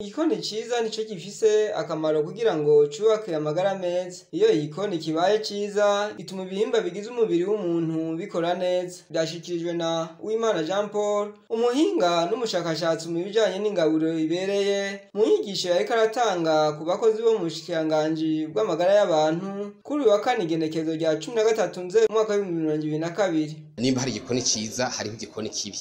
igikoni ciza nico gifise akamaro kugira ngo cubake amagara meza iyo igikoni kibaye ciza gituma ibihimba bigize umubiri w'umuntu bikora neza vyashikirijwe na Uwimana Jean Paul umuhinga n'umushakashatsi mu bijanye n'ingaburo ibereye mu nyigisho yariko aratanga ku bakozi bo mu bushikiranganji bw'amagara y'abantu kuri uyu wa kane igenekezo rya cumi na gatatu nzeri umwaka w'ibihumbi bibiri na mirongo ibiri na kabiri nimba hari igikoni ciza hariho igikoni kibi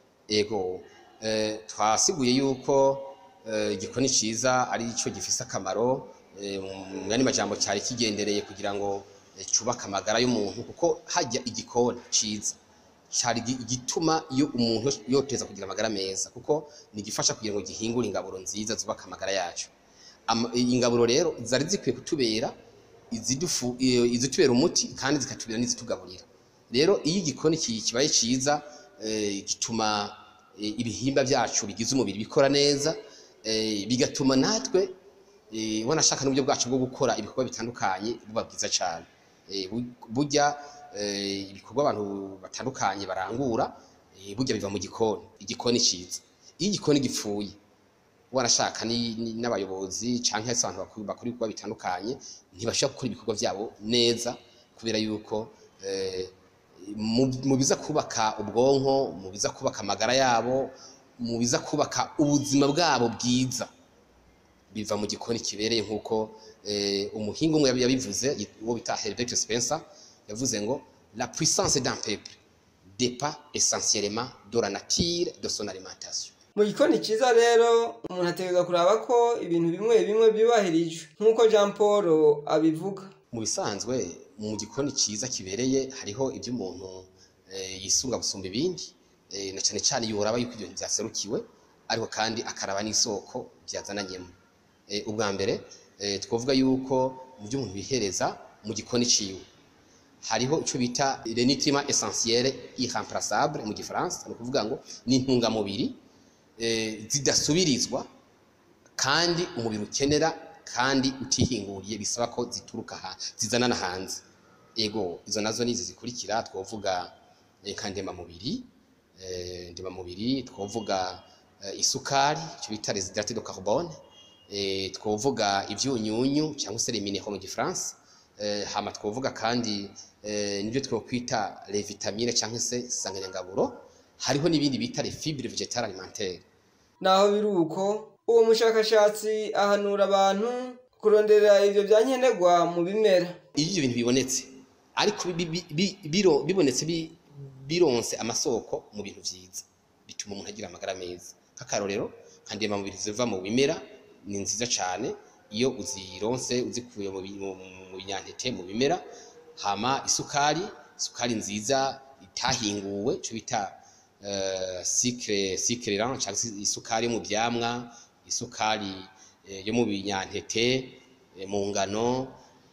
ego eh, twasiguye yuko eh, igikoni ciza ari ico gifise akamaro eh, mu yandi majambo cyari kigendereye kugira ngo eh, cubake amagara y'umuntu kuko hajya igikoni ciza cari gi- igituma iyo umuntu yoteza kugira amagara meza kuko nigifasha kugira ngo gihingure ingaburo nziza zubaka amagara yacu Ama- ingaburo rero zari zikwiye kutubera izidufu i- izitubera umuti kandi zikatubera n'izitugaburira rero iyo igikoni ki- kibaye ciza eh, gituma eh, ibihimba byacu bigize umubiri bikora neza eh, bigatuma natwe eh, wanashaka n'uburyo bwacu bwo gukora ibikorwa bitandukanye buba bwiza cyane Eh, bu- burya eh, ibikorwa abantu batandukanye barangura eh, burya biva mu gikoni igikoni ciza iyo igikoni gipfuye wanashaka ni- ni- n'abayobozi canke se abantu bakuru bakora ibikorwa bitandukanye ntibashobora gukora ibikorwa vyabo neza kubera yuko eh, mu mu biza kubaka ubwonko mu biza kubaka amagara yabo mu biza kubaka ubuzima bwabo bwiza biva mu gikoni kibereye nk'uko eh, umuhinga umwe yabi- yabivuze yit- uwo bita Herbert Spencer yavuze ngo la puissance d'un peuple dépend essentiellement de la nature de son alimentation mu gikoni ciza rero umuntu ategerezwa kuraba ko ibintu bimwe bimwe byubahirijwe nk'uko Jean Paul abivuga mu bisanzwe mu gikoni cyiza kibereye hariho ibyo umuntu eh, yisunga gusumba ibindi eh, na cyane cyane iyo uraba yuko ibyo bintu byaserukiwe ariko kandi akaraba n'isoko byazananyemo Eh, ubwa mbere eh, twavuga yuko mu byo umuntu bihereza mu gikoni ciwe hariho icyo bita les nutriments essentiels irremplaçables mu gifaransa ni ukuvuga ngo ni intungamubiri eh, zidasubirizwa kandi umubiri ukenera kandi utihinguriye bisaba ko zituruka ha zizanana hanze ego izo nazo nizi zikurikira twovuga eh, nka ndemamubiri eh, ndemamubiri twovuga eh, isukari icyo bita les hydrates de carbone eh, twovuga ivyunyunyu cyangwa se les minéraux mu gifaransa eh, hama twovuga kandi eh, nibyo twokwita les vitamines cyangwa se insanganyangaburo hariho n'ibindi bita les fibres végétales alimentaires naho biri uko uwo mushakashatsi ahanura abantu kurondera ivyo vyankenerwa mu bimera iyo ibyo bintu bibonetse ariko bi- bi- bi- biro- bibonetse bi- bironse amasoko mu bintu vyiza bituma umuntu agira amagara meza nk'akarorero nka ndemamubiri ziva mu bimera ni nziza cyane iyo uzironse uzikuye mu bi- mu- mu binyantete mu bimera hama isukari isukari nziza itahinguwe cyo bita uh, sucre sucre lent cyangwa se isukari yo mu byamwa isukari eh, yo mu binyantete eh, mu ngano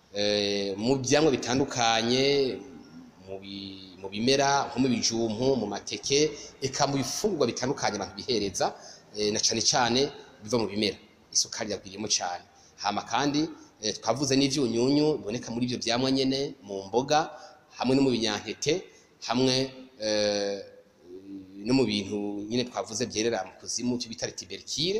eh, mu byamwa bitandukanye mu bi- mu bimera nko mu bijumpu mu mateke eka mu bifungurwa bitandukanye abantu bihereza eh, na cane cane biva mu bimera isukari yagwiriyemo cyane hama kandi eh, twavuze n'ivyunyunyu biboneka muri ibyo byamwa nyene mu mboga hamwe no mu binyantete hamwe eh, no mu bintu nyine twavuze byerera mu kuzimu cyo bita tubercule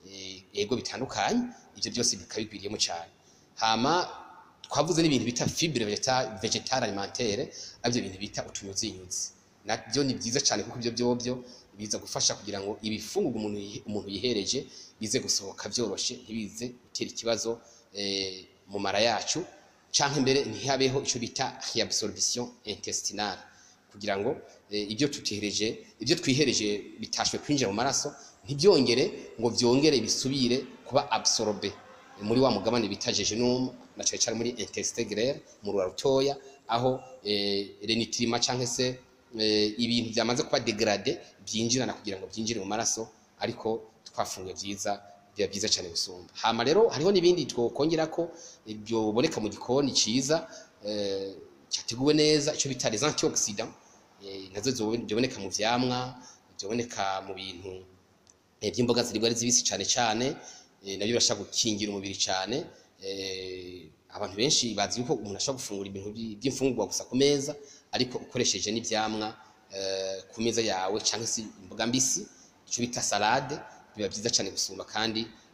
ego bitandukanye ibyo byose bikaba bigwiriyemo cyane hama twavuze n'ibintu bita fibre végétale végétale alimentaire aribyo bintu bita utunyuzinyuzi nabyo ni byiza cyane kuko ibyo byobyo biza gufasha kugira ngo ibifungurwa umuntu yihe- umuntu yihereje bize gusohoka byoroshe ntibize gutera ikibazo eh, mu mara yacu canke mbere ntihabeho ico bita reabsorption intestinale kugira ngo eh, ibyo tutihereje ibyo twihereje bitashwe kwinjira mu maraso ntibyongere ngo byongere bisubire kuba absorbe muri wa mugabane bita jejunum na cyane cyane muri intestin grêle mu rura rutoya aho eh, renitrima canke se eh, ibintu byamaze kuba degradé byinjirana kugira ngo byinjire mu maraso ariko twafunguye byiza biba byiza cyane gusumba hama rero hariho n'ibindi twokongera ko ibyo boneka mu gikoni ciza eh, cyateguwe neza icyo bita les antioxydants eh, nazo zobe- ziboneka mu vyamwa ziboneka mu bintu eh, by'imboga ziribwa ari zibisi cyane cyane eh, nabyo birashaka gukingira umubiri cyane eh, abantu benshi bazi yuko umuntu ashobora gufungura ibintu by- by'imfungurwa gusa ku meza ariko ukoresheje n'ivyamwa eh, ku meza yawe cyangwa se imboga mbisi icyo bita salade biba byiza cyane gusumba kandi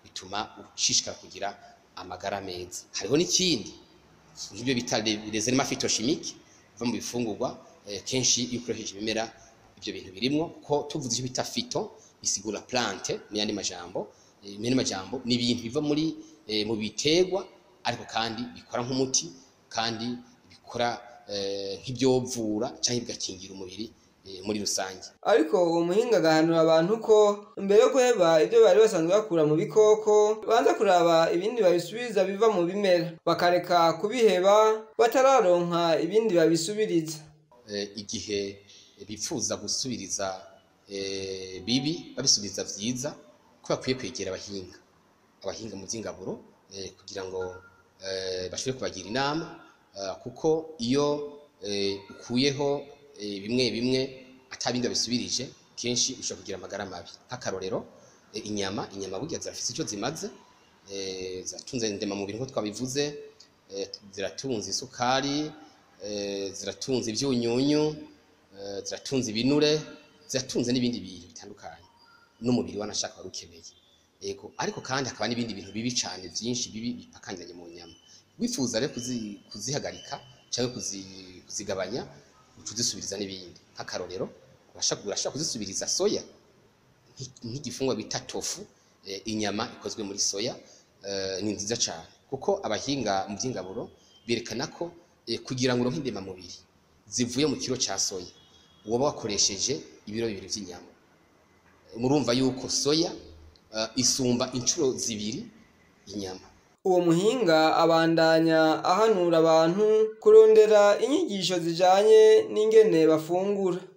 bituma ushishikara kugira amagara meza hariho n'ikindi nk'ibyo bita les éléments phytochimiques biva mu bifungurwa eh, kenshi iyo ukoresheje ibimera ibyo bintu birimwo ko tuvuze icyo bita phyto bisigura plante mu yandi majambo eh, mu yandi majambo ni ibintu biva muri eh, mu biterwa ariko kandi bikora nk'umuti kandi bikora eh, nk'ibyovura cyangwa bigakingira umubiri eh, muri rusange ariko uwo muhinga agahanura abantu ko mbere yo guheba ibyo bari basanzwe bakura mu bikoko banza kuraba ibindi babisubiza biva mu bimera bakareka kubiheba batararonka ibindi babisubiriza eh, igihe bifuza gusubiriza eh, bibi babisubiza vyiza ko bakwiye kwegera abahinga abahinga mu by'ingaburo eh, kugira ngo eh, bashobore kubagira inama eh, kuko iyo eh, ukuyeho eh, bimwe bimwe atabindi babisubirije kenshi ushobora kugira amagara mabi nk'akarorero eh, inyama inyama burya zirafise icyo zimaze eh, ziratunze ndemamubiri nk'uko twabivuze eh, ziratunze isukari eh, ziratunze ibyunyunyu eh, ziratunze ibinure ziratunze n'ibindi bintu bitandukanye n'umubiri wanashaka wari ukeneye yego ariko kandi hakaba n'ibindi bintu bibi cyane byinshi bibi bipakanganye mu nyama wifuza rero kuzi- kuzihagarika cyangwa kuzi- kuzigabanya uca uzisubiriza n'ibindi nk'akarorero urashaka urashaka kuzisubiriza soya nk'i- nk'igifungwa bita tofu eh, inyama ikozwe muri soya eh, ni nziza cyane kuko abahinga mu by'ingaburo berekana ko eh, kugira ngo uronke indemamubiri zivuye mu kiro cya soya woba wakoresheje ibiro bibiri by'inyama murumva yuko soya eh, isumba inshuro zibiri inyama uwo muhinga abandanya ahanura abantu kurondera inyigisho zijanye n'ingene bafungura